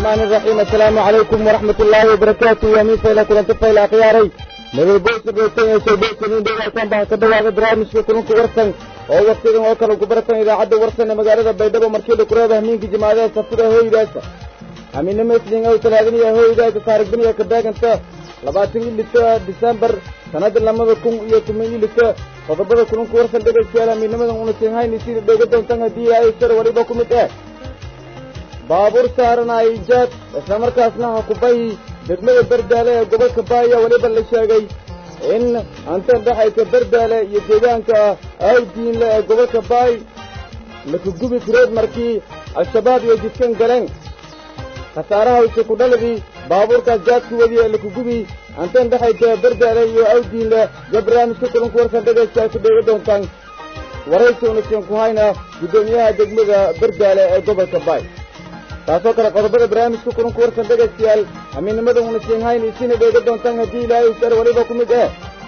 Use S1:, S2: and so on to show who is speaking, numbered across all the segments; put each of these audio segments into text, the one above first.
S1: الرحمن الرحيم السلام عليكم ورحمة الله وبركاته ومن فيلا كلن تفيلا خياري مدل بوس بوسين يسو بوسين دولة كان بها كدوا برامج كلن كورسن oo waqtigan oo kale ku baratan idaacadda warsan ee magaalada baydhabo markii kureeda hamiinka jimaadaha safida hooydaasa hamiinimo isniin oo talaadaniya hooydaasa taariikhdaniya ka beeganta labaatan iyo lita disembar sanada lamada kun iyo toban iyo lita qodobada kulanku warsan dhegaystayaal hamiinimadan una siinhayni sida dheega doontan haddii ay sar waliba ku mid ah baabuur saaran aijaad islamarkaasna ha kubayi degmada berdaale ee gobolka baaya weliba la sheegay in hantan dhexaysa berdaale iyo deegaanka awdiinle ee gobolka baay lakugubi kureed markii al-shabaab iyo jidkan galeen khasaaraha ise ku dhaladii baabuurkaas jaadku wadi ee lakugubi hantan dhexaysa berdaale iyo awdiinle iyo barnaamijka kulanku warsan dhegaysta ku dheega doontaan waraysi unasin ku hayna guddoomiyaha degmada berdaale ee gobolka baay taasoo kale qodobada barnaamijka kulanku warsan dhegaystayaal hamiinnimada una siin hayn isina dheega doontaan haddii ilaahay sar weliba ku mid ah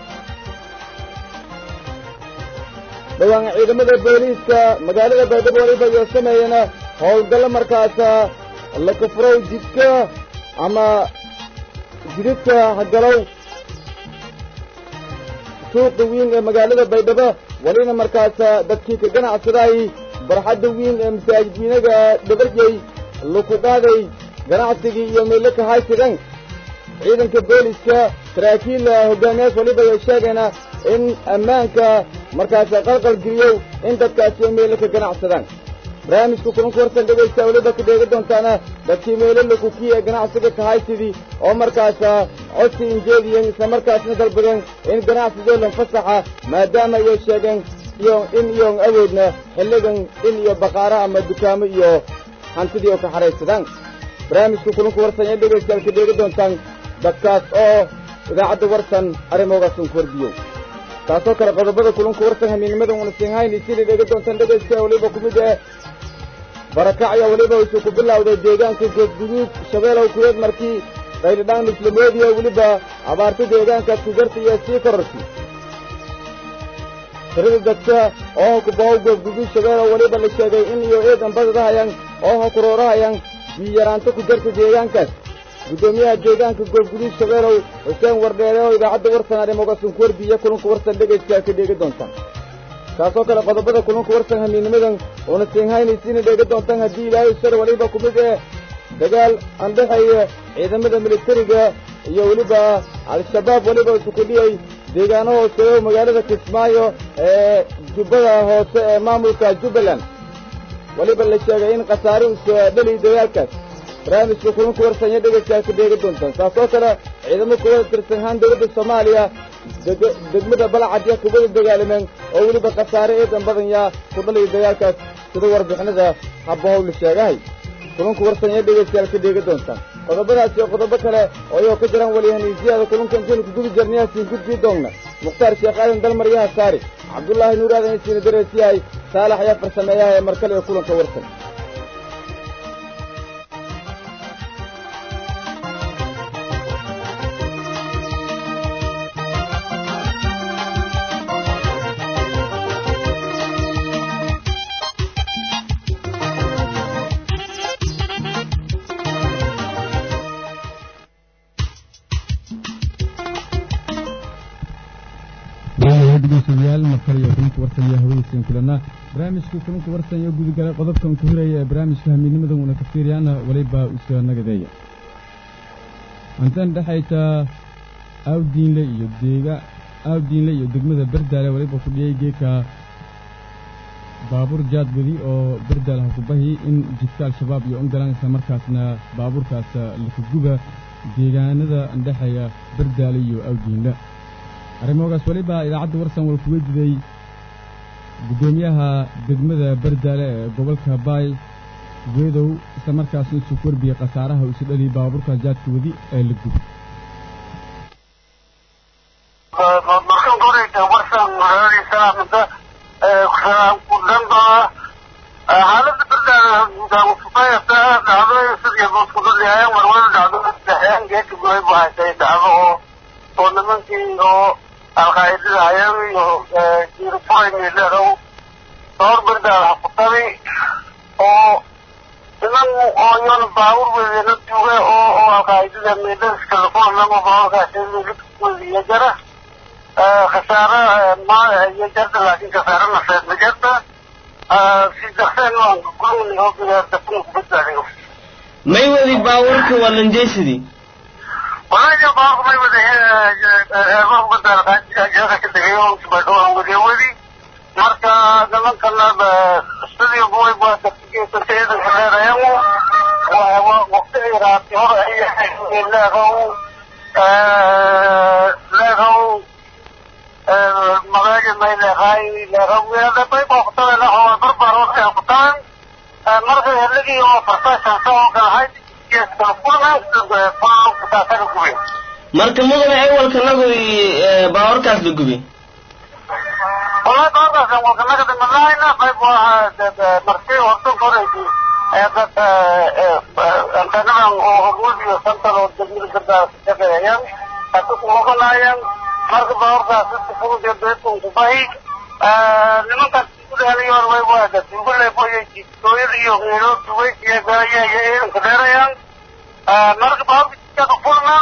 S1: dhowaan ciidamada booliiska magaalada baydhabo weliba iyo sameeyana howlgallo markaasa la kufrow jidka ama jididka hagalow suuqa wiin ee magaalada baydhabo welina markaasa dadkii ka ganacsadaay barxadda wiin ee masaajid wiinaga dhabarjey laku qaaday ganacsigii iyo meelo ka haysigan ciidanka booliska saraakiil hogaamiyaas waliba ay sheegayna in ammaanka markaas qalqal geliyow in dadkaasi ay meelo ka ganacsadaan barnaamijka kulanku warsan dhegaysta weliba ka dheega doontaana dadkii meelo lakukiya ee ganacsiga ka haysidii oo markaasa codsi injeediyeen islamarkaasna dalbadeen in ganacsigoo lan fasaxa maadaama ayay sheegeen iyo in iyoon awoodna xilligan in iyo baqaaro ama dukaamo iyo hantidii oo ka xahaysadaan barnaamijka kulanku warsan ee dhegaystayaal ka dheega doontaan dadkaas oo idaacadda warsan arrimoogaasn ku wardiyo taasoo kale qodobada kulanku warsan hamiinnimadan una siinhayn isina dheega doontaan dhegaystayaal weliba ku mid ah barakacya weliba isu ku bilowday deegaanka geedguduud shabeelow kuweed markii qaylidhaan islamoodiya weliba abaarta deegaankaas ku garta iyo sii kororsi tirada dadka oo ha kubahow geedguduud shabeelow weliba la sheegay in iyo eedan badadahayaan oo ha kuroorahayaan biyaraanto ku jarta deegaankaas guddoomiyaha deegaanka goobguduud shabeelow xuseen wardheere oo idaacadda warsan arrimogasun ku wardiiya kulanku warsan dhegaystayaa ka dheega doontaan taasoo kale qodobada kulanku warsan hamiinnimadan uuna siinhaynaysiina dheega doontaan haddii ilaahay sar weliba ku mid eh dagaal aan dhexeeya ciidamada militariga iyo weliba al-shabaab weliba isukudhiyay deegaano hooseeyo magaalada kismaayo ee jubbada hoose ee maamulka jubbaland weliba la sheegay in khasaare usa dheli dagaalkaas barnaamijka kulanku warsanya dhegaystayaa ka dheega doontaan taasoo kale ciidamo kuwada tirsanhaan dowladda soomaaliya degmada balacadya kuwada dagaalameen oo weliba khasaare eedan badan yaa ku dhaliya dagaalkaas sida warbixinada habbahow la sheegahay kulanku warsanya dhegaystayaal ka dheega doontaan qodobadaas iyo qodobo kale oo iyoo ka jiraan waliyahaniisiyaada kulunka intaynu kugubi jarniyaasiin gudbii doonna mukhtaar sheekh aadan dalmaryaha saari cabdullaahi nuur aadan isiina dareesiyahay saalax ayaa farsameeyaha ee markale ee kulanka warsan
S2: degeystayaal markale iyo kulanka warsan iyo hawadiiseen kulana barnaamijka kulanka warsan iyo gudagalay qodobkan ku hiraya ee barnaamijka hamiidnimadan una ka fiiriyaana waliba usa nagadeeya hantan dhexaysa awdiinle iyo deega awdiinle iyo degmada berdaale waliba ku dhiyay geedka baabuur jaadwadi oo berdaale hakubahi in jidka al-shabaab iyo ongalaan isla markaasna baabuurkaas lakaguba deegaanada dhexeeya berdaale iyo awdiinle arrimoogaas weliba idaacadda warsan wal kuga jiday guddoomiyaha degmada berdaale ee gobolka baay geedow isla markaasna isu korbiyey khasaaraha isu dhali baabuurka jaadka wadi ee la gubi
S3: markan koreysa warsan haalaysaa muddo kudhanba xaaladda berdaale dhacdooyin sidii buskudadihayeen warwada dhacdo dhexeen geedka goy bu haysay dhacdo oo oo nimankii oo alqaa'idada hayeen iyo jiirfuray miidharow dhowr berdaal hakutabi oo niman oo yon baawur weydena duuga oo oo alqaa'idada meedhaska lakuanamo baawurkaas iyo jara khasaare ma iyo jarta laakiin khasaare nafeed ma jarta si dakseen waan kulmni oo bigaartafuna kubadbaadiyo
S4: may wadi baawurka walanjaysidii
S3: walaja baawurka may wada heerbar kubadbaadaqaajaka ka degay oo subadhowaan wadiya wadi marka nimankana sidii buway baa dakigeesata ciidanka leerayamu waqti ay raabti hor ay leegow leegow magaja may leeqaay leegow weada bay booqtada lahoa barbar oo ay qutaan marka helagii oo farsaashan soo galahay geeskala kulmay kutaasana gubay
S4: marka mudane ewalka nagu baawurkaas la gubi
S3: والله بعض الأمور كما قد ملاينا طيب مرسي وصل فريدي قد أنت نعم وغبوزي وسنتر والجميل قد سجد أيام أتوك مغل أيام مرق باور ذا ست فروض يدويتهم كباهي لمن قد تقول هذه والوي واحدة تقول لي بوي تويل يغيرو تويل يغايا يغيرو كدير أيام مرق باور كفرنا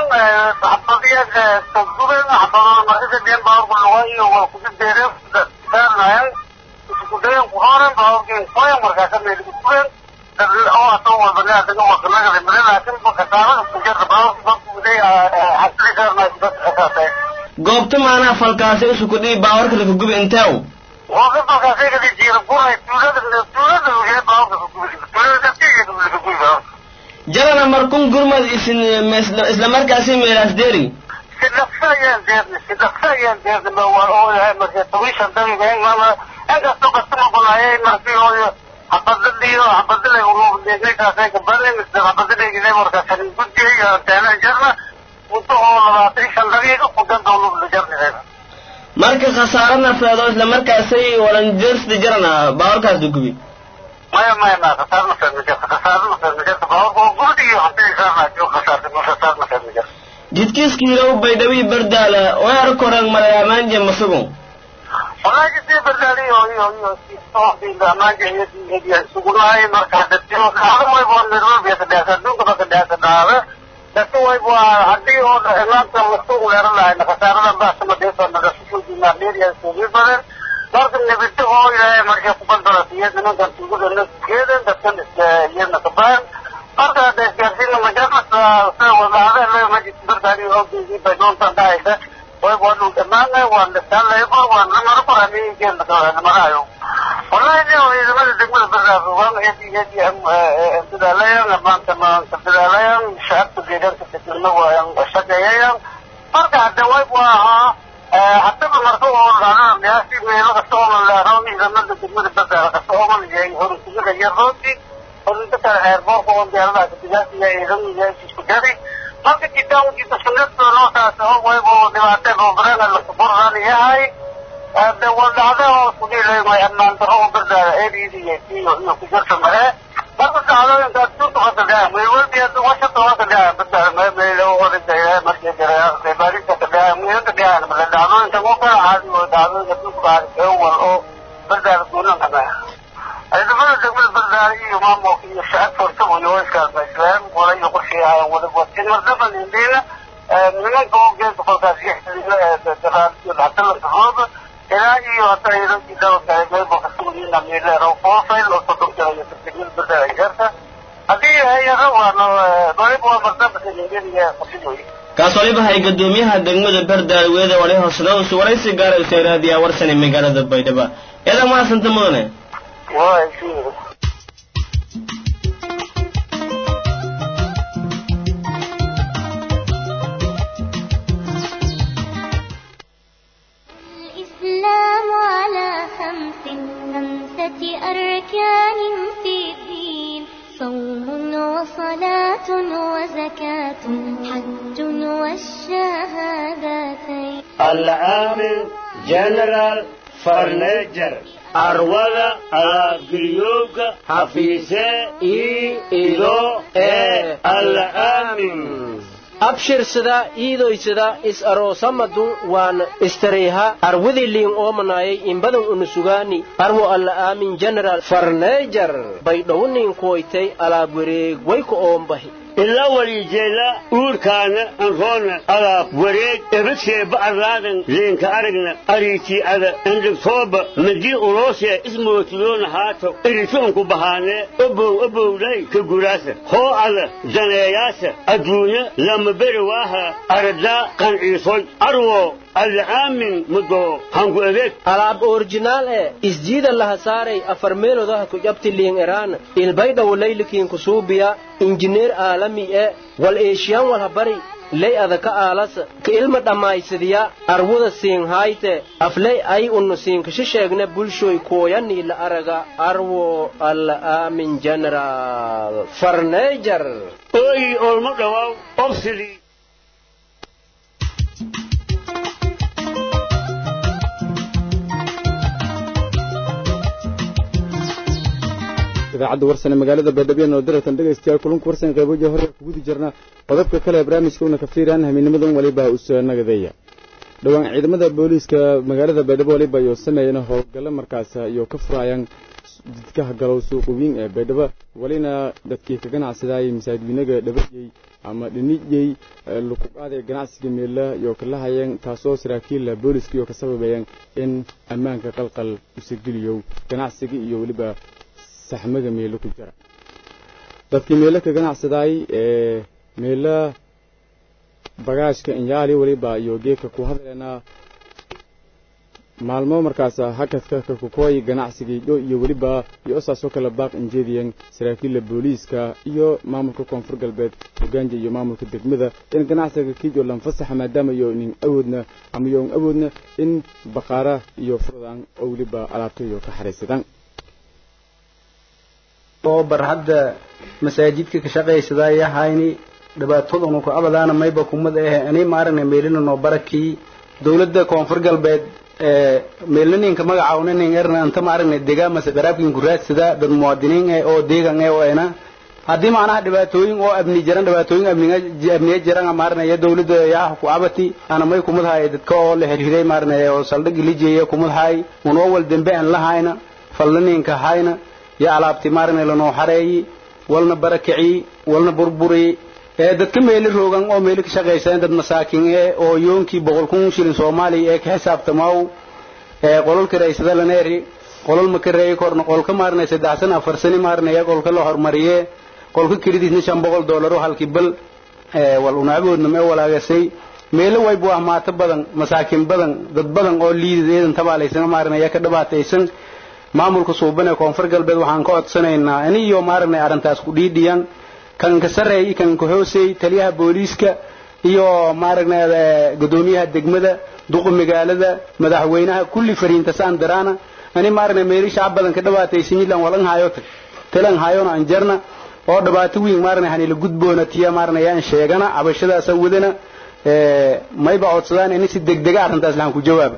S3: حبضية تنظر حبضنا مرقة دين باور بالوائي وكذب ديريف دارنا كدين قرارا باور كين قوية مرقة ميلي كدين oo asoo bani adiga wadanada limada laakiin bakataana kujarta baawar bakudey xasri karna dad asaasay
S4: goobta maanaa falkaasi isu kudhii baawarka laka gubi inteew
S3: Waktu bakasay kadi jiran kuray tuulada tuulada uga baawar kugubi tuulada dadkeeda kugubi baawar
S4: jarana markun gurmad isin isla markaasi meelaas deeri
S3: sidaqsayaan deerni sidaqsayaan deerni ma waa oo yahay marka tawishan dabiga in ma inkastoo kastama banaayay markii oo habadadiyo habadalay uu deegaankaasay ka barin isla habadalay markaas guddiga taana jarna muddo oo labaatan shan daqiiqo ku dandoolo la jarnay
S4: marka khasaaro nafeed oo isla markaasay walanjeersida jarana baawarkaas la gubi
S3: maya maya ma khasaarna fahmijirta khasaarna fahmijirta baawar gurdiyo hadii saarnaa jo khasaarta ma khasaarna fahmijirta
S4: jidkiiskiilow baydhabii bardaala weer korang malayaamaanje masugun
S3: والله جدي بدالي يو يو يو صوفي ما جاي يدي سقولای marka dadku qaar way boo niro beesada dunka ka daasa daawe dadku way boo hadii oo imaamka masuul leeran lahayn khasaarada baa sama deeso naga soo diina meeriya soo badan marka nabadda oo ilaahay marka ku bandara siyada ninkan tuugu dana keedan dadkan iyana tabaan marka dadkaasina majalada saa wadaada la majid bardari oo bigi badoon tandaayda way wanu dhammaanay waan dhasaallayba waan namaro qoraniigeen namarayo wallahi ne oo idamada degmada bardaafo waan hedi hedi dadaalayaan maanta maanta dadaalayaan shacabka deegaanka degmada waan shaqeeyayaan marka hadda way bu ahaa haddaba marka oo dhacdada qiyaasi meelo kasta oo malaarawn idamada degmada bardaafo kasta oo malayahay horintimada iyo rooti horinta kale eerboorka oo diyaaradaha kadigaasiya ciidamiga isku jari marka jitaankiisa sunnada noocaas oo wayba dhibaateen oo badan la kuburan yahay de waa dhacda oo kudilay may ammaan daro oo bardaada eediidiya iyo iyo ku jirta mare marka dhacdooyinka dunta ka dhaca may walbi hadda washata waa ka dhaca bardaada may may loo wareegaya markii jira qeybaarinta ka dhaca may ka dhaca male dhacdooyinka oo kala caadi oo dhacdooyinka dunta ka dhaca wal oo bardaada guunan kama ciidamada degmada bardaada iyo maamulka iyo shacabka hortaba iyo iskaasba islaam wala iyo qorsheeyahay wada watin mardaban indina nimanka oo geedka kolkaas yaxdalasaxooba ilaa iyo hata idankii dawlka meelba kasugiina meelero foofayl oo sodon jirayo degmada bardaada jeerta haddii hay-ada waano waliba waa mardabanka indiniya qorshidoyi
S4: kaas waliba hay gadoomiyaha degmada bardaal weeda wali hoosnawsu waraysi gaara useeraadiya warsane magaalada baydhaba eedan maasanta mudane
S3: waa sii
S5: الإسلام على خمس خمسة أركان في الدين صوم وصلاة وزكاة حج والشهادتين
S6: العامل جنرال فرنجر أرولا أغريوك حفيسة إي إلو إي العامل
S7: abshirsada iidoysada is aroosamadun waan istariiha arwidi liin oomanaayay inbadan unusugaani arwo alla aamin general farneejar baydhownin kuwaytay alaab wareeg wayka oombahi
S6: ila walijeela uurkaana anroona alaab wareeg ebadseeba arlaadan leenka aragna ariitii ada andhigtooba madii uloosee ismootiyoona haato eritoonku bahaanee obow obowlay ka guraasa hoo ada daneeyaasa adduunya lama beri waaha aradaa qanciisoy arwo alcaamin mudo hangu adeeg
S7: alaab orjinaal ee isjiida laha saaray afar meelodaha ku jabti liin eraan ilbaydhawo laylikiin kusuubiya injineer aalami ee wal eeshiyan walhabari ley adaka aalasa ka ilma dhammaysadiya arwuda siinhayte afley ay unnu siinkashi sheegne bulshoy kooyanii la araga arwo alla aamin general farneejar
S6: ooyi olmo dhawaaw obsidii
S2: idaacadda warsane magaalada baydhabo noo daratan dhegaystayaal kulanku warsan qayboja hore kugudi jirna qodobka kale ee barnaamijka una kafiiraan hamiinimadan waliba usanagadeeya dhowaan ciidamada booliiska magaalada baydhabo waliba ayuu sameeyeen howlgallo markaas iyo ka furaayaan jidkaha galow suuqa weyn ee baydhabo walina dadkii ka ganacsadayay masaajidweynaga dhabayey ama dhinijey lukuqaadee ganacsiga meela iyo kala hayeen taasoo saraakiilla booliiska iyo ka sababayeen in ammaanka qalqal usageliyo ganacsiga iyo weliba saxmaga meelo ku jira dadkii meelo ka ganacsadaay ee meela bagaashka inyaali weliba iyo geedka ku hadleena maalmo markaas hakadka kakukooy ganacsigii dho iyo weliba iyo osaasoo kale baaq injeediyan saraakiilla booliiska iyo maamulka koonfur galbeed hogaanja iyo maamulka degmada in ganacsiga kiijo lanfasaxa maadaama iyo nin awoodna ama yoon awoodna in baqaara iyo furdaan oo weliba alaabta iyo ka xariisadaan
S8: oo bar hadda masaajidka ka shaqaysadaya hayni dhibaatadunu ku abadaana mayba kumada eh ani maaragna meelina noo barakii dawladda koonfur galbeed ee meelnaninka magacaawna nin erna anta maaragna degaa mase qaraabkin ku raadsada dad muwaadiniin eh oo deegan eh oo ena haddii macnaha dhibaatooyin oo abni jiran dhibaatooyin abniga abniga jiran maaragna iyo dawladda yaa ku abati ana may kumadahay dadka oo la xiriiray maaragna oo saldhig lijeeya kumadahay unoo wal dambe aan lahayna fallaninka hayna yo alaabti maaragna lanoo xareeyi walna barakaci walna burburi ee dadka meeli roogan oo meeli ka shaqaysan dad masaakin ee oo yoonkii boqol kun shilin soomaaliya ee ka xisaabtamaaw ee qololka raysada laneeri qolol ma ka reeyi korna qolka maaragna saddex sana afar sani maaragna ee qolka la hormariyee qolka kelidiisna shan boqol doollar oo halkii bal ee wal unaaboodna mee walaagasay meelo waybu ah maato badan masaakin badan dad badan oo liidid eedan tabaalaysan maaragna ee ka dhibaataysan maamulka suuban ee koonfur galbeed waxaan ka codsanaynaa ani iyo maaragna arrintaas ku dhiidhiyan kan ka sarreey kan ka hooseey taliyaha booliiska iyo maaragna gudoomiyaha degmada duqa magaalada madaxweynaha kulli fariinta saan daraana ani maaragna meeli shacab badan ka dhibaataysan yilan walan haayo talan haayona an jarna oo dhibaato weyn maaragna hanila gudboona tiya maaragna yaan sheegana cabashadaasa wadana mayba codsadaan ini si degdega arrintaas lahan ku jawaaba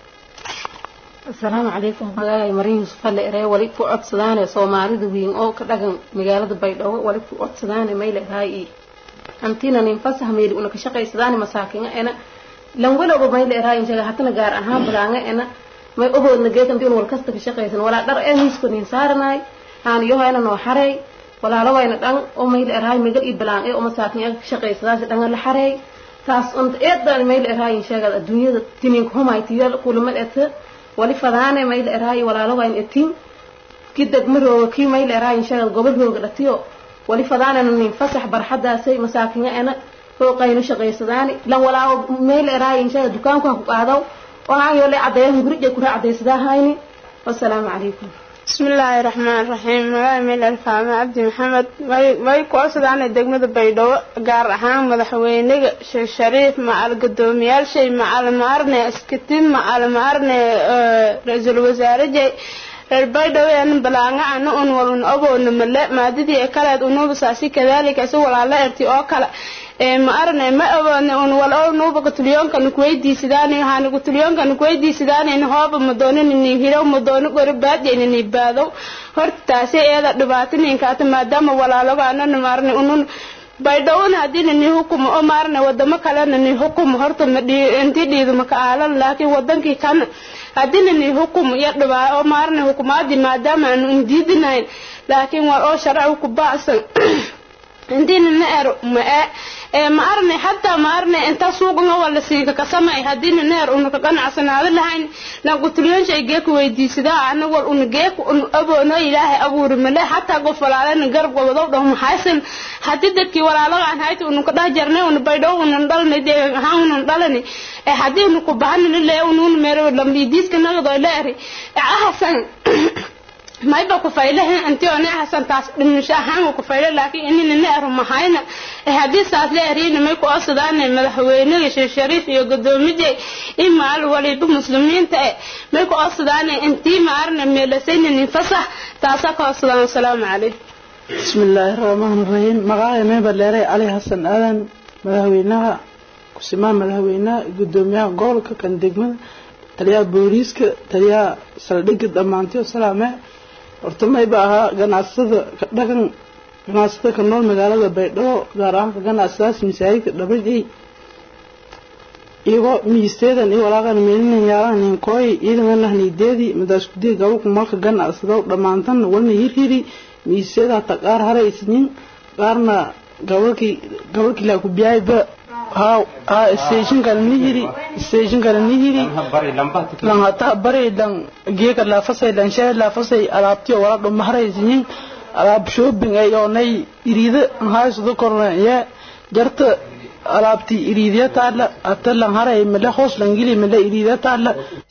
S9: asalaamu calaykum magacay marin yuusuf alle eree wali ku codsadaane soomaalida weyn oo ka dhagan magaalada baydhabo wali ku codsadaane mayle raay hantina nin fasax meeli una ka shaqaysadaane masaakinga ena lan walowba mayle raay injaga hatana gaar ahaan balaanga ena may oboodna geekan diun wal kasta ka shaqaysan walaa dhar ee miisko nin saaranaay aan yohayna noo xareey walaalo wayna dhan oo mayle raay magal iyo balaan ee oo masaakin ka shaqaysadaase dhanga la xareey taas unta eedan mayle raay inshagad adduunyada tinin kuhumay tiyo kulamad eta wali fadaane mayl eraayi walaalo wayn etin ki degmarooga kii mayl eraayi inshagad gobol rooga dhatiyo wali fadaanena nin fasax barxadaasay masaakinga ena hooqayno shaqaysadaani lan walaawo mayl eraayi inshagad dukaanku ha ku qaadaw waxaan yoole caddeeyahan gurija kura caddaysadaa hayni wasalaamu calaykum
S10: بسم الله الرحمن الرحيم magaca meel alfaame cabdi maxamed way ku codsadaanay degmada baydhabo gaar ahaan madaxweynaga sheekh shariif macal guddoomiyaashay macal maarne iskatin macal maarne ra-iisul wasaare jay reer baydhabo een balaanga ana un walun oboona male maadadii ee kaleed unuubasaasi kadaalika si walaala erti oo kale ma arne ma awoodne un wal oo nuuba gutulyoonkan kuweydiisidaan waxaan gutulyoonkan kuweydiisidaan hooba madoonini hirow madoono gori baadyaynini baadow horta taasi eeda dhibaato ninkaata maadaama walaalogaanana maarne unun baydhowna haddii nani hukumo oo maarne wadamo kalena ni hukumo horta ma intii dhiiduma ka aalan laakiin wadankii kana haddii nani hukumo iyo dhibaa oo maarne hukumaadii maadaama aanu indiidinayn laakiin war oo sharci ku baacsan intii nana er ma ee ma arne hataa ma arne inta suuqna wala siiga ka samay haddii nana er una ka ganacsanaado lahayn na qutulyoon shay geeku weydiisadaa ana war una geeku un aboona ilaahay abuuri male hataa qof walaalana garab gobodow dhaw maxaysan haddii dadkii walaalaga aan hayta unu ka dhah jarnay una baydhow unan dhalanay deegan ahaan unan dhalani ee haddii unu ku bahanina lee ununa meero lambidiiska nagdoo leeri ee ahasan mayba ku faylahan anti oo hasan taas dhimisho ahaan ku fayla laakiin inina ne aru mahayna ee haddii saas la eriina may ku osadaan madaxweynaha sheekh shariif iyo gudoomiyada imaal waliba muslimiinta ee may ku osadaan intii maarna meelasayna nin fasax taasa ka osadaan assalaamu calaykum
S11: بسم الله الرحمن الرحيم مقاعي ميبر ليري علي حسن آدن مدهوينها كسمان مدهوينها قدوميها قولك كان دقمنا تليا بوريسك تليا سلدق دمانتي وسلامة horta mayba ahaa ganacsada dhaqan ganacsada ka nool magaalada baydhabo gaar ahaan ka ganacsadaas masaajidka dhabadhey iyagoo miisteedan iyo walaaqan meelinin yaalan ninkooy iidan lahniideedii madaas kudii gabalku malka ganacsado dhammaantan walna hirhiri miisteeda hata qaar haray isnin qaarna gabalkii gabalkii laa ku biyaayba haa haa station kale ni hiri station kale ni hiri lan hata bari lan geeka la fasay lan shay la fasay alaabtiyo wala dhum maharaysin alaab shopping ay oo nay iriida hayso korna ya jarta alaabti iriidiya taala ata lan haray mala hoos lan gili mala iriidiya taala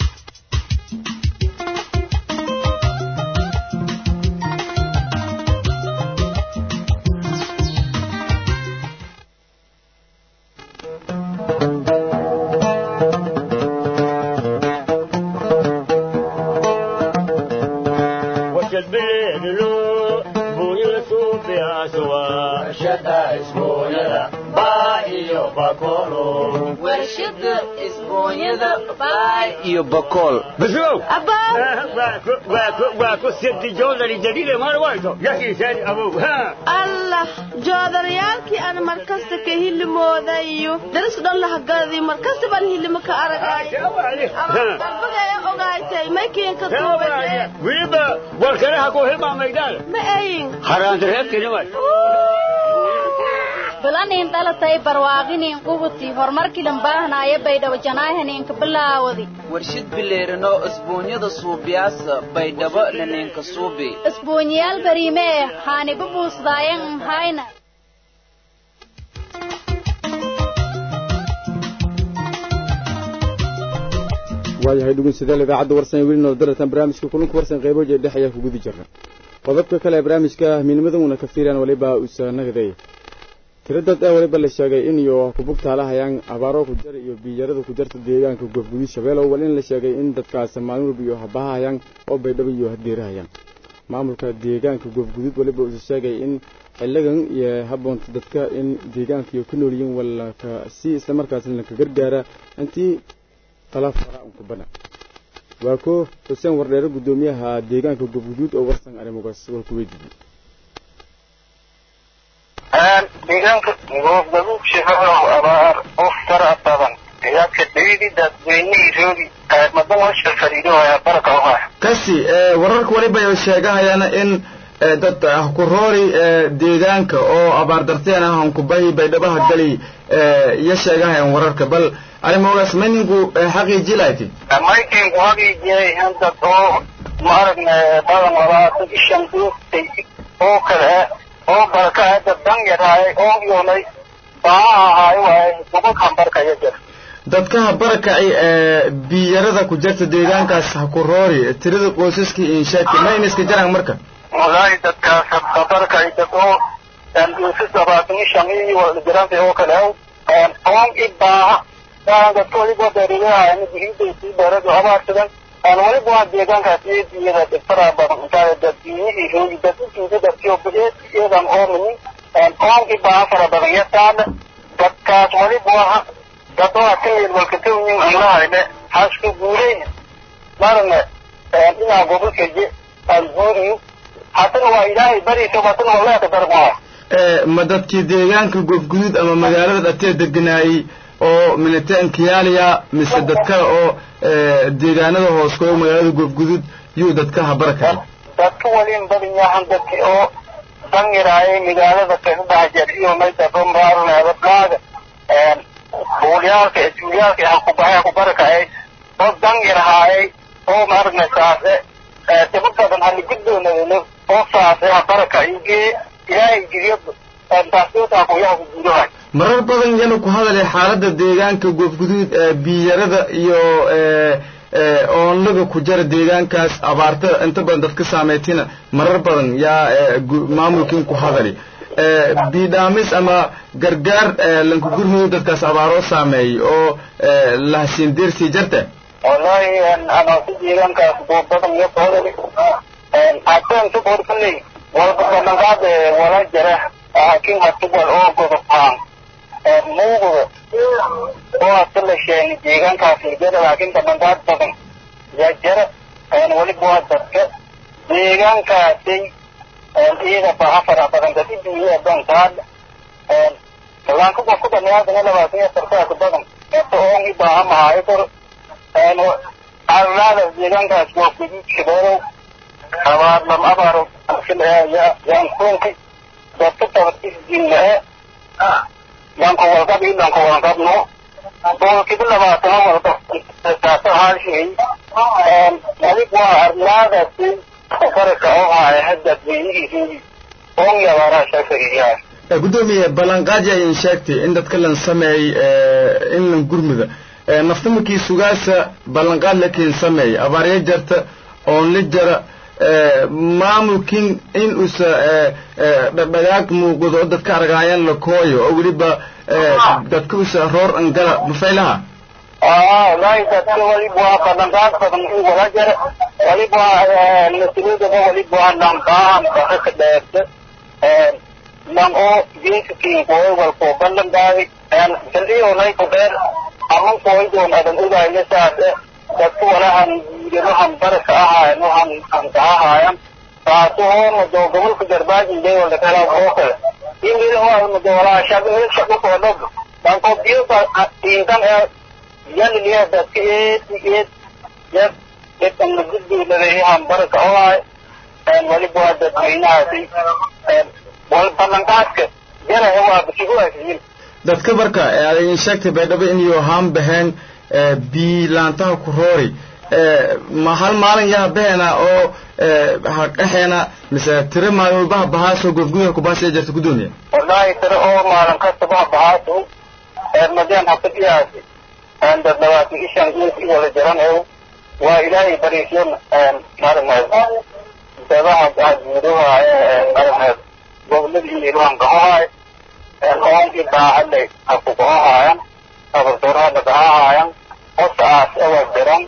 S7: iyo bakool
S6: بشوف واكو ست جولري جديدة ما روايته يحكي ثاني أبوه ها
S12: allah joodarayaalkii aan markasta ka hilimoodayo daris dhan lahagadi markasta baan hilimo ka aragay dalbagaya ogaaytay maykiinka tuubay
S6: ويبا والكره كو هما ميدان
S12: ma ayin
S6: حرام درهب كلمات
S13: bilanin dhalatay barwaaqinin qubuti horumarkii dhambaahanaaya baydhabo janaahaninka bilaawadi
S14: warshid bileerino isbuunyada suubiyaasa baydhabo laninka suubi
S13: isbuunyaal bariime eh haaniba buusdaayan mahayna
S2: waayahay dhegeystayaal idaacadda warsan weli noo daratan barnaamijka kulanka warsan qaybo jeer dhex ayaa ku guda jirna qodobka kale ee barnaamijka midnimada una ka fiiraan waliba usanagaday tiradad ee waliba la sheegay in iyo kubugtaalahayaan abaaro ku jar iyo biyarada ku jarta deegaanka goobgudud shabeelow wal in la sheegay in dadkaas maalin walba iyo habahayaan oo baydhabo iyo hadeerahayaan maamulka deegaanka goobgudud waliba uu sheegay in xiligan iyo haboonta dadka in deegaanka iyo ku nool yihiin wala ka si isla markaasna la ka gargaara intii talaaf fara ku bana waa ko xuseen wardheere gudoomiyaha deegaanka goobgudud oo warsan arrimogaas war ku weydiiyey
S3: deegaanka goobgaduud shabeelow abaar of tara badan deegaanka dhawidi dadweynihii roogi madan washa fariidohaya baraka ohaya
S15: kasi wararka waliba ay sheegahayaan in dad ah ku roori deegaanka oo abaar darteen ah ku bahi baydhabaha gali iyo sheegahayaan wararka bal arrimogaas mayninku xaqiiji lahayti
S3: maykinku hagiijiyay handad oo maaragna badan labaatan ishan duugtay oo kale oo baraka dad dan yaraay oo yoonay baanaha ahaay waay gobolkan barkaya jir
S15: dadkaha barakacay ee biyarada ku jirta deegaankaas ha ku roori tirada qoysaskii inshaadka mayna iska jaraan marka
S3: wallaahi dadkaas barkay dad oo duusas labaatan ishan iyo jiranta oo kale oon i baaha baan dadka waliba beerilaha dihidaysii beeradu abaarsadan aan waliba waa deegaankaas iyada dhibtaraa badan intaa daddiinihii roogi dadintiisa dadkiyo biyeedan oominin oonkii baaha fara badan yataana dadkaas waliba waa dad oo akamid walkatawnin anlahayne hasku guuleyn marne inaa gobolkaje aan guuriyo hatana waa ilaahay bariisa hatana waa leeka darmaa
S15: ma dadkii deegaanka goofguduud ama magaalada dhatee deganaayey oo militaan kiyaaliya mise dad kale oo deegaanada hoos koyo magaalada goofguduud yuu dadka habarakay
S3: dadka walin badan yahan dadki oo dangiraayay magaalada kasadhaxjeer iyo mayda bambaarunadadlaaga buulyaalka iskuulyaalka hakubahay hakubarakacay oo dangirahaayay oo maaragna saase daba badan haliguddoonadano oo saase habarakacigee ilaahay geliyo taasiyota kuyaha ku gudahay
S15: marar badan yana ku hadalay xaaladda deegaanka goofguduud biyarada iyo oonlaga ku jara deegaankaas abaarta inta badan dadka saameetina marar badan yaa maamulkiin ku hadali biidhaamis ama gargaar lanku gurmudo dadkaas abaaroo saameeyey oo lahasiin deersii jarta
S3: wallahi anasi deegaankaas buubadan iyo koodali hateen ka borkanay walba badanqaad wala jara laakiin hatubal oo godobtaan muuqda oo hata la sheegay deegaankaas jara laakiin badanqaad badan yaa jara weliba waa dadka deegaankaasay iyada baha fara badan dadi duunya dankaad laan kuba ku dhamaadana labaatan iyo sarkaas badan eto oon i baaha mahaayo kor arlaada deegaankaas waa guduud shabeelow abaar lam abaaro yaankuunki dadka tabadisdinnae yanku walqab i lanku walqabno boolkiba labaatano walqab taasa haalshay adig waa arlaadaasi faraka oo haya hadda weynihiisii oon yabaaraha shafariyaa
S15: gudoomiye ballanqaadi ayan sheegtay in dadka lan sameeyey in lan gurmuda nafta markii sugaasa ballanqaad lakiin sameeyey abaarya jarta oon la jara maamulkin in usa dhadhagaag muuqdo oo dadka argaayaan la kooyo oo weliba dadka usa roor angala mafaylaha
S3: wallahi dadka waliba waa ballanqaad badan in wala jara waliba mas-uuliyadaba waliba waa lanqaahan baka ka dheerta lan oo jinsikin kooy walko ballanqaadi saldhiyoonay ku dheer aman kooydoon adan ogayna saase dadka walahan guudanahan baraka ahaayan waxan ankaahaayan taasu hoona doo gobolka garbaajin bay wala kala oo kale ingila oo do walaa shaqo shaqo ko dog dan ko biyo ba intan ee yaliliya dadka eed eed yad dadka gudbi leeyahay baraka oo ay waliba waa dadweynahaasi wal ballanqaadka jara waa bisigu aysiin
S15: dadka marka aadin sheegtay baydhabo in iyo haan baheen biilaantaha ku roori ma hal maalin yaa beena oo haqaxeena mise tiro maalin walbaha bahaaso goofgudaha kubaasiya jirta gudoomiya
S3: wallahi tiro oo maalin kastabaha bahaaso madeen hafadiyaasi dad labaatan ishan gees i wala jaran ew waa ilaahay bariisyo maaragneed dabaha guudaha maaragneed goboladii iluhan gahohaay oon i baahadlay hakugahohaayan abardoorha lagahahaayan hosaas awa jiran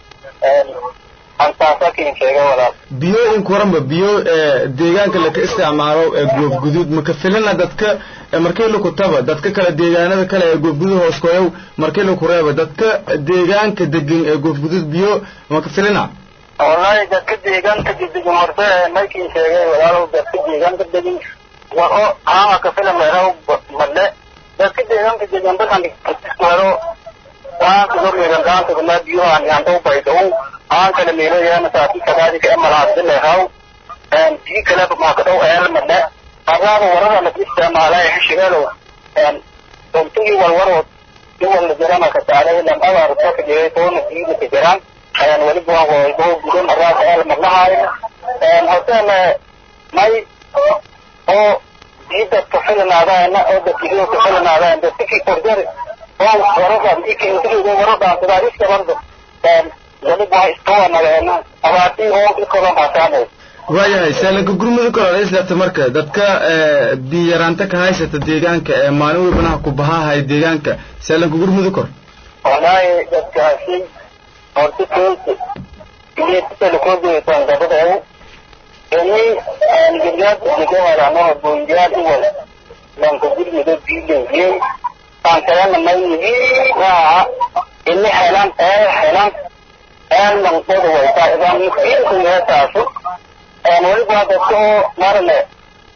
S3: antaasakin sheega walaal
S15: biyo inku waranba biyo deegaanka laka isticmaalo ee goofguduud maka filina dadka markii laku taba dadka kale deegaanada kale ee goofguduud hoos koyow markii laku reeba dadka deegaanka degan ee goofguduud biyo maka filina
S3: wallahi dadka deegaanka degan horta maykin sheegay walaalow dadka deegaanka degan wa oo haama ka filan meeraw madle dadka deegaanka degan badan walo waan ku hormeegan gaanta kuma biyaha aan aan baydo aan kala meelo yana saati kadaalika amalaad leeyahay een bii kala ma ka dhow ee madle qarada warada la isticmaalay xishigalo een tontii walwaro duwal jirana ka saaray lam abar ka jiray toona diida ka jiraan ayaan wali baa way boo gudan arada ee madlahay een hotel may oo diida ka filanaadayna oo dadkiiyo ka filanaadayna dadkii korjari oo warada ikii intii warada sida iska bardo een wali baa iska nagaana abaati oo ikolo hasaanay
S15: waayahay saalanka gurmada kale islaata marka dadka biyaraanta ka haysata deegaanka ee maalin walbanaha ku bahahay deegaanka saalanka gurmada kor
S3: wallahi dadkaasi horta koolta iyo telekoodeysan gabadheedu ini guryaad ugu helano boonjaad u wal lanka gurmada biileeyey aan kalena maynihi waa ini helan ee helan ee lanqoda wayta idan mukiinku meetaasu weliba dadka oo marne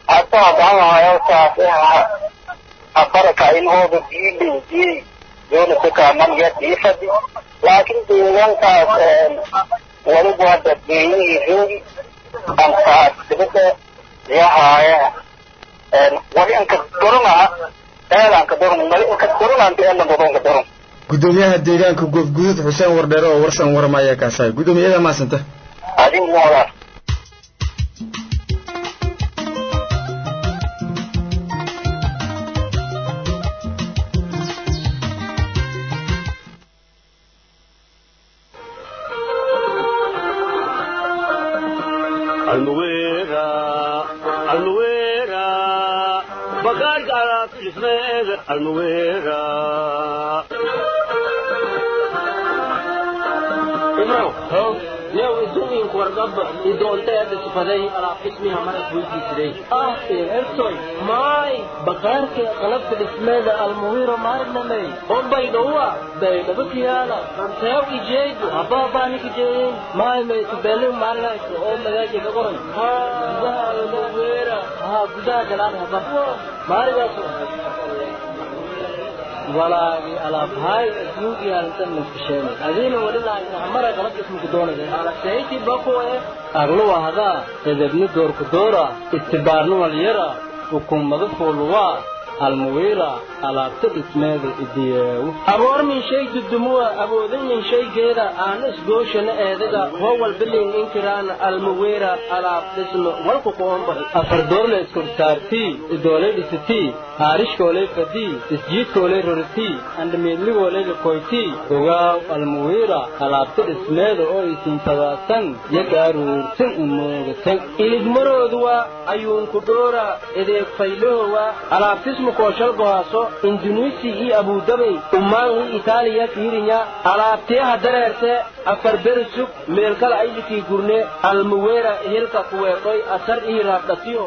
S3: hata hadanahayo saase afaraka inhooda biilindiyey yoonasakamanaya diifadi laakiin deegaankaas waliba hadda beeyihii joogi ankaas dibada yahaaya wali anka dorona eelanka doron wali anka doronanta eela dodonka doron
S15: gudoomiyaha deegaanka goofguduud xuseen wardheere oo warsan warmaya kaasahay gudoomiyada maasanta
S3: adin moodaa
S6: almuwera almuwera bagaarka alaabta dhismeeda almuwera
S7: yow idumiinku wargaba idoonteeda sifaday alaab dhismiha marag weydiisiday ah ertoy maay bakaarka qalabka dhismeeda almuwiro maarnamey ombaydhowa baydhaba kiyaala ranteew ijeedu abaabaani kijeeyen maay maytubelin maarinayso oo magaaji ka qoran gudaha almuwira haa gudaha galaan haba maarigaaso walaagi alaabhay adduunki arintan laskasheenay adiina wali lahaynamara qalab ismuku doonay alaseyti bakuwe agluwa hadaa edebni doorku doora istibaarni walyara hukumadu fuuluwaa almuwira alaabta dhismeeda idiyeewu aboor min shay dudumuwa aboodan min shaygeeda aana isgooshana eedaga hoo walbilin inkiraana almuwira alaab dhismo walku qoombaxi afar doorle iskorsaartii idoolay dhisitii haarishkoolay fadii isjiidkoolay roritii andhamiidligoolay lakoytii ogaaw almuwira alaabta dhismeeda oo isintabaasan yagaaruursan umoogatan iligmarooduwa ayuunku dhoora edeeg faylahowa alaabtismu koshal gohaaso indunuisi iyo abudabay ummaan iyo itaaliya fiirinya alaabteeha dareerte afar beri sug meelkala aylikii gurne almuweera hilka kuweedhoy asar iyo raabdhatiyo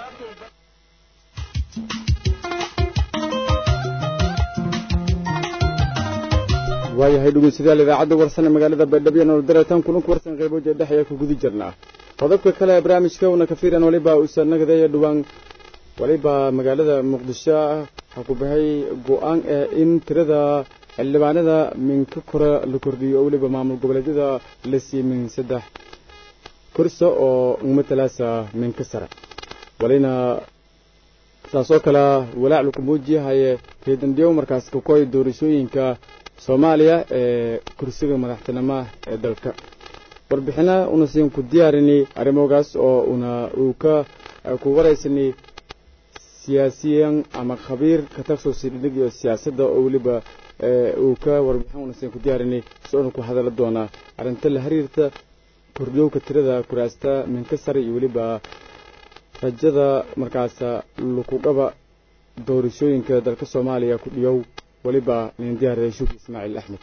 S2: waayahay dhegeystayaal idaacadda warsan ee magaalada baydhabo iyo nolodareetan kulanku warsan qaybo jeedhex ayaa ku guda jirnaa qodobka kale ee barnaamijka una ka fiiran waliba uusan nagadeeya dhowaan waliba magaalada muqdisho ha ku baxay go-aan ah in tirada xildhibaanada minka kore la kordhiyo oo weliba maamul goboleedyada la siiyey min saddex kursa oo matalaasa minka sare walina saasoo kale walaac laku muujiyahaye keedandhiyow markaas kakoy doorashooyinka soomaaliya ee kursiga madaxtinimo ee dalka warbixina una siin ku diyaarini arrimogaas oo una uu ka ku waraysani siyaasiyan ama khabiir ka taksusi dhidhig iyo siyaasadda oo weliba uu ka warbixin una siin ku diyaarini si una ku hadala doonaa arrinta la xiriirta kordhiyowka tirada kuraasta minka sare iyo weliba rajada markaas lukugaba doorashooyinka dalka soomaaliya ku dhiyow weliba nin diyaariyay shuki ismaaciil axmed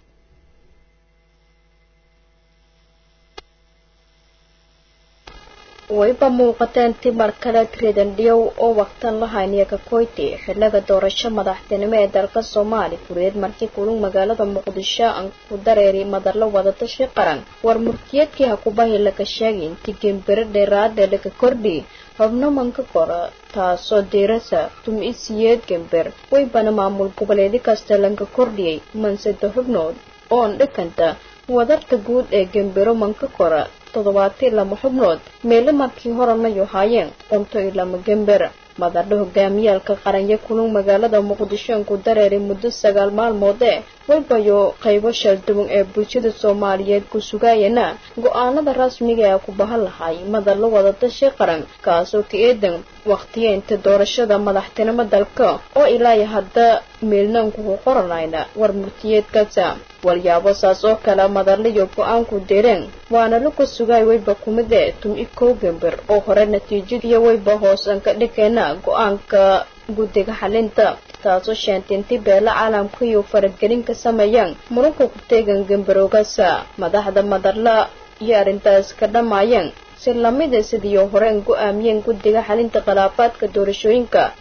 S16: wayba muuqateen timar kale tredandhiyow oo waqtan lahayniya kakoyti xiliga doorasho madaxtinimo ee dalka soomaali kureed markii kulug magaalada muqdisho aan ku dareeri madalo wadatashi qaran war murtiyeedkii hakubahi laga sheegay intii gembiro dheeraade laga kordhi xubno manka kora taasoo diirasa tum-isiyeed gember waybana maamul goboleedi kasta lanka kordhiyey mansada xubnood oon dhikanta wadarta guud ee gembiro manka kora toddobaati lama xubnood meelo markii horena yohaayeen qunto iyo lama gember madadho hogaamiyaalka qaranya kulug magaalada muqdisho ku dareeray muddo sagaal maalmood ee waybayo qaybo shalduwan ee bulshada soomaaliyeed ku sugayana go-aanada rasmiga ee ku bahan lahay madalo wadatashi qaran kaasoo ka eedan waqtiyeynta doorashada madaxtinimo dalka oo ilaayo hadda meelnaan kugu qoranayna war murtiyeedkasa walyaabo saas oo kale madaliyo go-aanku direen waana laku sugay wayba kumide tum-i kow gember oo hore natiijadiiyo wayba hoosan ka dhigayna go-aanka guddiga xalinta taasoo sheentay beela caalamka iyo faragelin ka sameeyaan muranka ku teegan gembarogasa madaxda madala iyo arrintaas ka dhammaayeen si lamida sidii horeen go-aamiyeen guddiga xalinta khilaafaadka doorashooyinka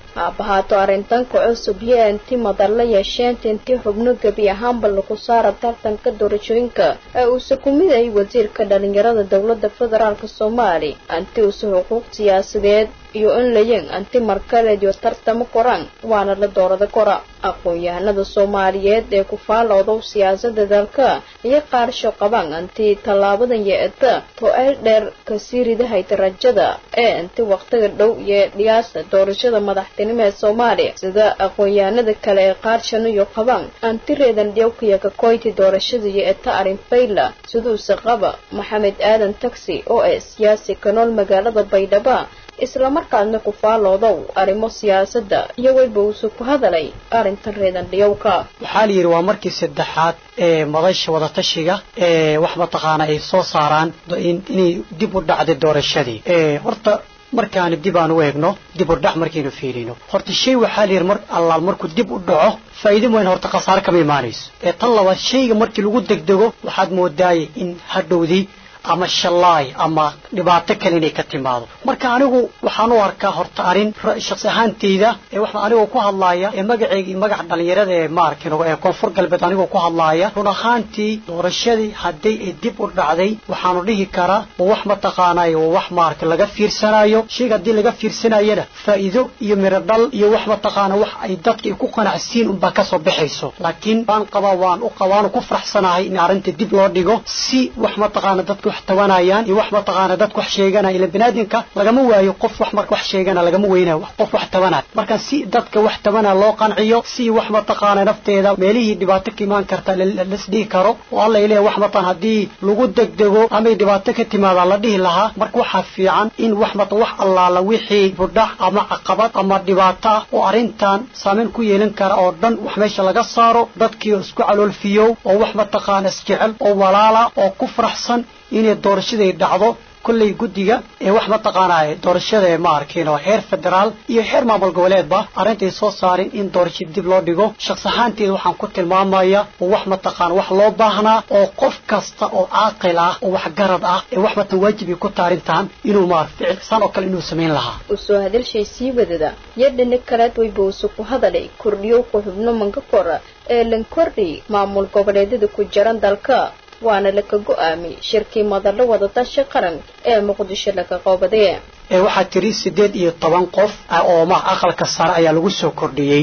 S16: haabahaato arrintanka cusub iyo inti madalla yeesheenta intii xubno gebi ahaanba lagu saara tartanka doorashooyinka ee uuse ku mid ay wasiirka dhalinyarada dowladda federaalk soomaali anti uuse xuquuq siyaasadeed iyo in layin anti markaleed iyo tartamo koraan waana la doorada kora aqoon-yahanada soomaaliyeed ee ku faaloodow siyaasada dalka iyo qaarsho qabaan anti tallaabadan yeeta to-eel dheer kasii ridahayta rajada ee inti waqtiga dhow iyo dhiyaasa doorashada madaxtinimo ee soomaaliya sida aqoon-yahanada kale ee qaarshano iyo qabaan anti reedan dhiyowkaya kakoyti doorashada yeeta arrin fayla siduuse qaba maxamed aadan taxi oo ee siyaasi ka nool magaalada baydhaba islamarkaasna ku faaloodow arrimo siyaasadda iyo weyba uuse ku hadalay arrintan reedan dhiyowka
S17: waxaa la yidhi waa markii saddexaad ee madasha wadatashiga ee wax mataqaana ay soo saaraan inay dib u dhacday doorashadii horta markaanu dib aan u eegno dib u dhac markaynu fiirino horta shay waxaa la yidhi mar allaal markuu dib u dhaco faa'iido weyn horta khasaare kama imaanayso ee tan labaad shayga markii lagu degdego waxaad moodaayay in hadhowdii ama shallaay ama dhibaato kale inay ka timaado marka anigu waxaan u arkaa horta arrin shaksi ahaanteyda ee waxaan anigoo ku hadlaaya ee magaceyga iyo magaca dhalinyarada ee maarkin ee koonfur galbeed anigoo ku hadlaaya run ahaantii doorashadii haddii ay dib u dhacday waxaanu dhihi karaa waa wax mataqaanay waa wax maarka laga fiirsanayo shayga haddii laga fiirsanayana faa'iido iyo miro dhal iyo wax mataqaana wax ay dadka ay ku qanacsiin unbaa kasoo baxayso laakiin waan qabaa waan u qabaanu ku faraxsanahay in arrinta dib loo dhigo si wax mataqaana dadka wax tabanayaan iyo wax mataqaana dadku wax sheeganaya ila binaadinka lagama waayo qof wax marka wax sheegana lagama weynayo qof wax tabanaya marka si dadka wax tabanaya loo qanciyo si wax mataqaana nafteeda meelihii dhibaato ka imaan karta lasdhihi karo oo alla ilaahay wax mataqaan haddii lagu degdego amay dhibaato ka timaada la dhihi lahaa marka waxaa fiican in wax mata wax allaala wixii budhac ama caqabad ama dhibaato ah oo arrintan saameyn ku yeelan kara oo dhan wax meesha laga saaro dadkii isku caloolfiyow oo wax mataqaana isjecel oo walaala oo ku faraxsan inay doorashaday dhacdo kolley guddiga ee wax mataqaanaa doorashada ee ma arkin oo heer federaal iyo heer maamul goboleedba arintay soo saarin in doorashada dib loo dhigo shakhs ahaanteeda waxaan ku tilmaamaya oo wax mataqaana wax loo baahnaa oo qof kasta oo caaqil ah oo wax garad ah ee wax matan waajibay ku taarintaan inuu maar ficil san oo kale inuu samayn lahaa
S16: usoo hadalshay sii wadada yadhana kaleed wayba use ku hadalay kordhiyow ku xubno manka kora ee lan kordhi maamul goboleedyada ku jiran dalka waana laka go'aamay shirkii madallo wadatashi qaran ee muqdisho laga qoobadee
S17: ee waxaa tiri siddeed iyo toban qof oo ma aqalka sare ayaa lagu soo kordhiyey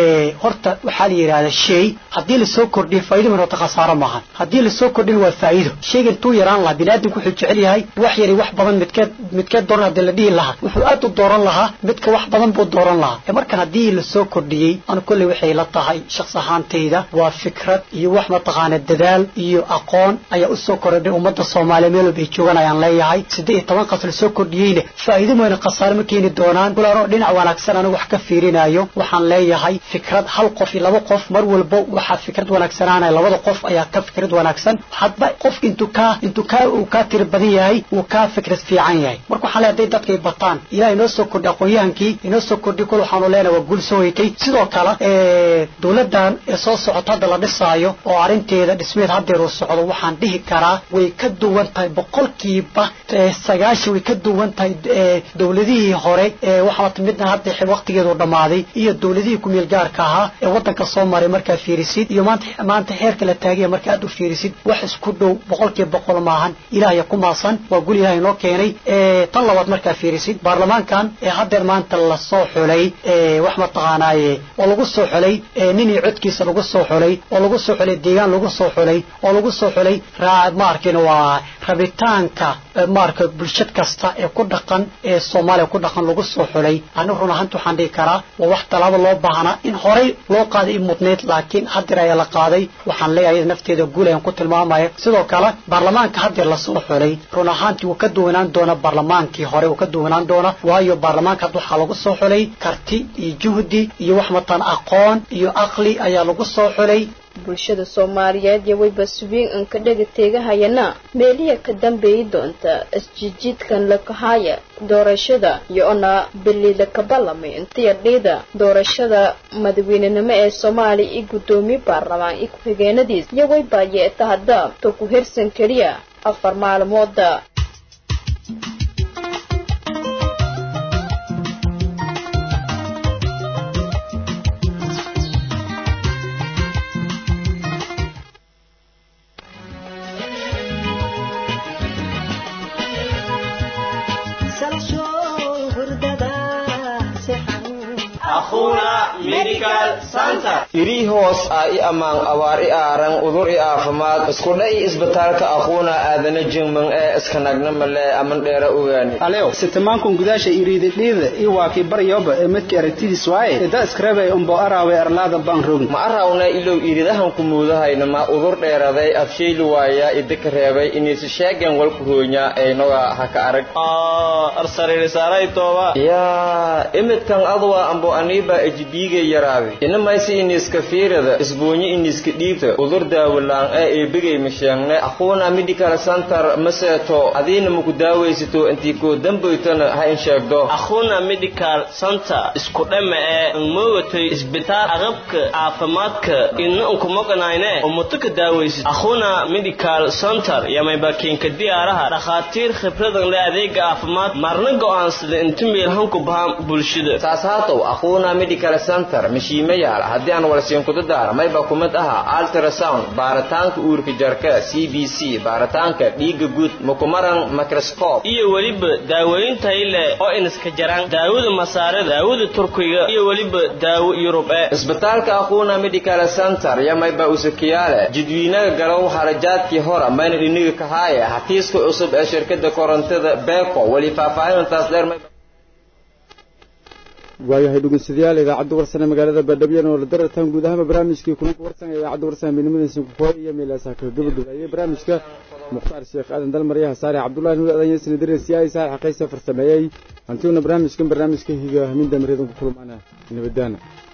S17: horta waxaa la yidhahdaa shay haddii lasoo kordhiyo faa'iido min horta khasaaro maahan haddii lasoo kordhin waa faa'iido shayga intuu yaraan lahaa biniaadamku wuxuu jecel yahay wax yari wax badan midkeed midkeed dooran haddii la dhihi lahaa wuxuu aad u dooran lahaa midka wax badan buu dooran lahaa ee markan haddii lasoo kordhiyey anu kolley waxay la tahay shakhs ahaantayda waa fikrad iyo wax mataqaana dadaal iyo aqoon ayaa usoo kordhay ummadda soomaaliya meel walba ay joogaan ayaan leeyahay siddeed iyo toban qas lasoo kordhiyeyna faa'iido mooyna khasaare ma keeni doonaan kulaanoo dhinac wanaagsan anigu wax ka fiirinayo waxaan leeyahay fikrad hal qof iyo laba qof mar walba waxaa fikrad wanaagsanaanaya labada qof ayaa ka fikrad wanaagsan hadba qofka intuu kaa intuu kaa uu kaa tiri badan yahay uu kaa fikrad fiican yahay marka waxaan leeyahay hadday dadkay bataan ilaah inoo soo kordhi aqoon-yahankii inoo soo kordhi kul waxaanu leenahay waa guul soo hoytay sidoo kale dowladdan ee soo socota hadda la dhisaayo oo arrinteeda dhismeed haddeer uu socdo waxaan dhihi karaa way ka duwan tahay boqolkiiba sagaashan way ka duwan tahay dowladihii hore ee waxaa midna hadda waqtigeedu dhammaaday iyo dowladihii ku meel gaarka ahaa ee waddanka soo maray markaa fiirisid iyo maanta maanta heerka la taagaya marka aad u fiirisid wax isku dhow boqolkiiba boqol maahan ilaahaya ku maasan waa gul ilahay noo keenay tan labaad markaa fiirisid baarlamaankan ee haddeer maanta lasoo xulay wax mataqaanaaye oo lagu soo xulay ninii codkiisa lagu soo xulay oo lagu soo xulay deegaan lagu soo xulay oo lagu soo xulay maarkin waa rabitaanka maarka bulshad kasta ee ku dhaqan ee soomaaliya ku dhaqan lagu soo xulay ani run ahaanta waxaan dhihi karaa waa wax tallaabo loo baahnaa in horey loo qaaday i mudnayd laakiin haddeer ayaa la qaaday waxaan leeyahay nafteeda guul ayaan ku tilmaamaya sidoo kale baarlamaanka haddeer lasoo xulay run ahaantii wuu ka duwanaan doona baarlamaankii hore wuu ka duwanaan doona waayo baarlamaanka hadda waxaa lagu soo xulay karti iyo juhdi iyo wax matan aqoon iyo aqli ayaa lagu soo xulay
S16: bulshada soomaaliyeed iyo wayba subiin an ka dhega teegahayana meeliya ka dambeeyi doonta isjijiidkan lakahaya doorashada iyo ona bilida kabalamay intiya dhiida doorashada madaweynenimo ee soomaaliya iyo guddoomiye baarlamaan iyo ku-xigeenadiis iyo wayba yeeta hadda to ku hirsan keliya afar maalmooda
S4: akhuna medical center
S18: irii hoos ah i ammaan abaar i aaran udur i aafimaad iskudha i isbitaalka aquuna aadana jingman ee iskanagna male aman dheera ogaani
S8: aleo sitamankun gudaasha iriididhiida i waakii baryoba ee midka aragtidiis waaye ida iskarabay umbo araawe arlaada baan rogn
S18: ma arawna ilow iridahan ku muudahayna ma udur dheeraday afshayli waaya idika reebay inaysi sheegan walku hoonya aynoga haka arag yaa imidkan adwa ambo aniiba ejibiiga yaraaday inamaysi iniska fiirada isbuunyo iniska dhiibta udur daawalaan ee eebigay masheegne aquuna medical center maseeto adiina maku daawaysato intii koo dambaytana ha in sheegdo
S4: akhuna medical center isku dhama ee moogatay isbitaal aqabka caafimaadka ina unkumoganayne umutuka daawaysid akhuna medical center yamaybakiinka diyaaraha dhakhaatiir khibradan le adeega caafimaad marna go'aansada inta meelhanku bahan bulshada
S18: saas haatow aquuna medical center mashiima yaal haddii aan walsiinkuda daar mayba kumid aha ultrasound baaritaanka uurka jarka c b c baaritaanka dhiiga guud mukumaran microscope
S4: iyo weliba daawooyin tayi leh oo iniska jaraan daawada masaarada daawada turkiga iyo weliba daawo yurub ee
S18: isbitaalka aquuna medical center yamayba usakiyaale jidwiinaga galow harajaadkii hora mayna dhiniga kahaaya xafiiska cusub ee shirkada korontada beeko weli faahfaahintaas dheer may
S1: waayahay dhegeystayaal idaacadda warsane magaalada baadhabyana oo la darartaan guud ahaanba barnaamijkii kulanka warsan ee idaacadda warsane midnimadiisa kukooy iyo meelaasaa kala gabagabeeyey barnaamijka mukhtaar sheekh aadan dalmaryaha saare cabdullahi nuur aadan yasni dareer siyaay saar xaqaysa farsameeyey hantiuna barnaamijkan barnaamijka higa hamin damareedan ku kulmaana nabadaana